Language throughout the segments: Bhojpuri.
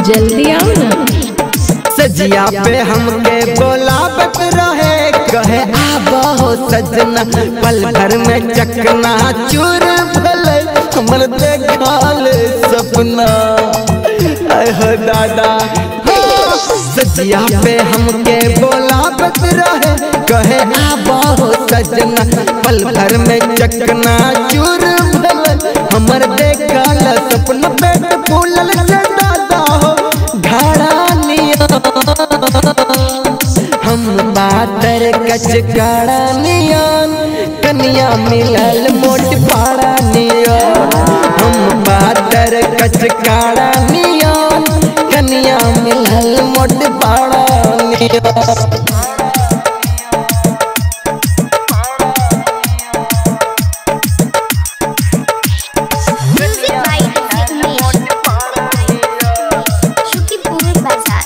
जल्दी आओ ना सजिया पे हमके बोलावत रहे कहे आबा हो सजना पल भर में चकना चूर भले हमर देखाल सपना आय हो दादा हो। सजिया पे हमके बोलावत रहे कहे आबा हो सजना पल भर में चकना चूर भले हमर देखाल सपना पेट फूलल से दादा हो घड़ा हम बातर कच काड़ा नियन कनिया मिलल मोट पाड़ा नियन हम बातर कच काड़ा नियन कनिया मिलल मोट पाड़ा नियन Music by Vignesh. Shukipur Bazaar.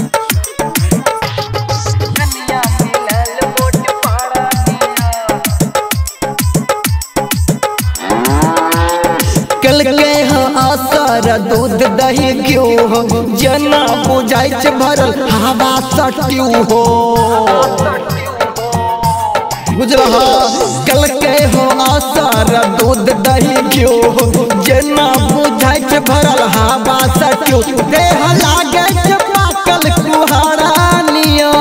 कल के हो असर दूध दही घिउ हो जना बुझाइ छै भरल हवा सट्यू हो बुझल कल के हो असर दूध दही घिउ हो जना बुझाइ छै भरल हवा सट्यू देह लागे छै पाकल कुहारा नियन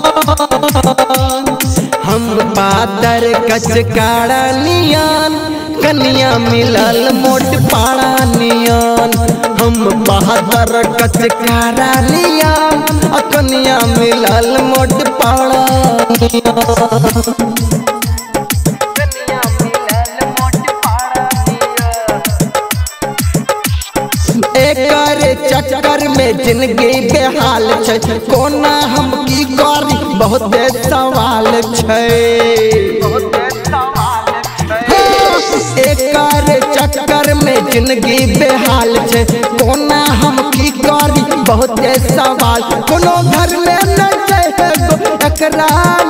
हम पातर कच काड़ा नियन कनिया मिलल मोट पाड़ा नियन हम बहादुर कच काड़ा नियन आ कनिया मिलल मोट पाड़ा नियन एकर चक्कर में जिंदगी बेहाल छै कोना हम की करी बहुत सवाल छै एकर चक्कर में जिंदगी बेहाल छै कोना हम की करी बहुत सवाल कोनो घर में न छै एगो एकरा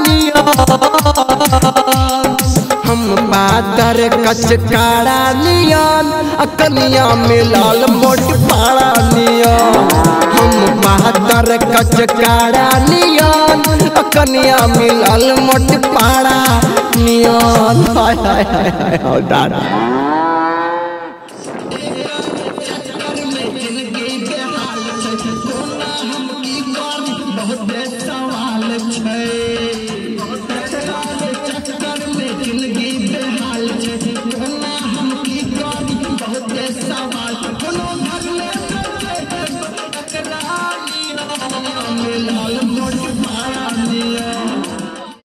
नियन हम पातर कच काड़ा नियन अकनिया मिलल मोट पाड़ा नियन हम पातर कच काड़ा नियन अकनिया मिलल मोट पाड़ा नियन हाय हाय हाय हाय हाय दादा Thank you.